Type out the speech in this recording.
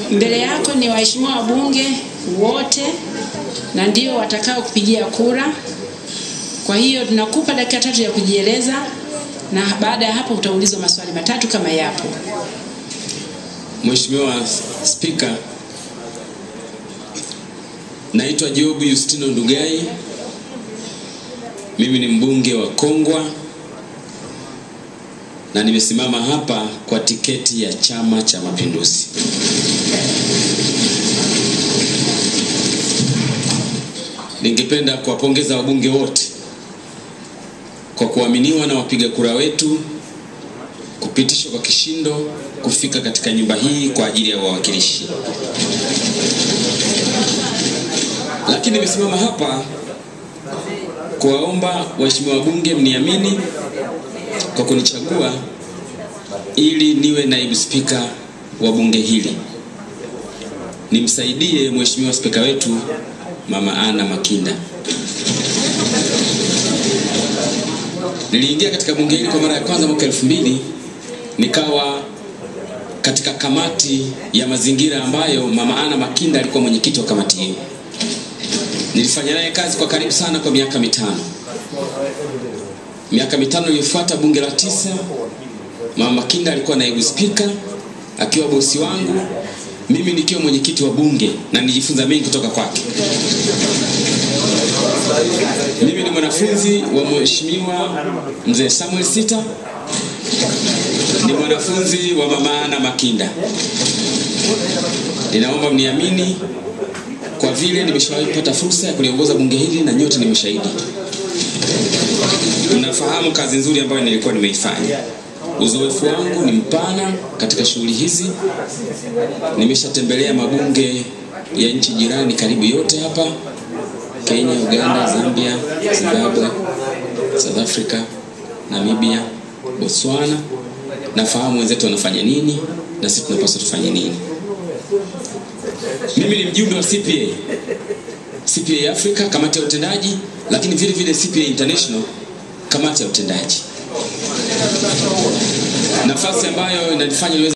Mbele yako ni waheshimiwa wabunge wote na ndio watakao kupigia kura. Kwa hiyo tunakupa dakika tatu ya kujieleza, na baada ya hapo utaulizwa maswali matatu kama yapo. Mheshimiwa Spika, naitwa Job Yustino Ndugai. Mimi ni mbunge wa Kongwa na nimesimama hapa kwa tiketi ya Chama cha Mapinduzi. Ningependa kuwapongeza wabunge wote kwa kuaminiwa na wapiga kura wetu kupitishwa kwa kishindo kufika katika nyumba hii kwa ajili ya wawakilishi. Lakini nimesimama hapa kuwaomba waheshimiwa wabunge mniamini kwa kunichagua ili niwe naibu spika wa bunge hili, nimsaidie mheshimiwa spika wetu Mama Ana Makinda. Niliingia katika bunge hili kwa mara ya kwanza mwaka elfu mbili nikawa katika kamati ya mazingira ambayo Mama Ana Makinda alikuwa mwenyekiti wa kamati hiyo. Nilifanya naye kazi kwa karibu sana kwa miaka mitano. Miaka mitano iliyofuata, bunge la tisa, Mama Makinda alikuwa naibu spika akiwa bosi wangu, mimi nikiwa mwenyekiti wa bunge, na nilijifunza mengi kutoka kwake. Mimi ni mwanafunzi wa mheshimiwa mzee Samuel Sita, ni mwanafunzi wa Mama Ana Makinda. Ninaomba mniamini kwa vile nimeshawahi kupata fursa ya kuliongoza bunge hili na nyote ni mashahidi. Mnafahamu kazi nzuri ambayo nilikuwa nimeifanya. Uzoefu wangu ni mpana katika shughuli hizi. Nimeshatembelea mabunge ya nchi jirani karibu yote hapa, Kenya, Uganda, Zambia, Zimbabwe, South Africa, Namibia, Botswana. Nafahamu wenzetu wanafanya nini na sisi tunapaswa tufanye nini. Mimi ni mjumbe wa CPA, CPA Africa, kamati ya utendaji, lakini vile vile CPA International, kamati ya utendaji, nafasi ambayo inanifanya niweze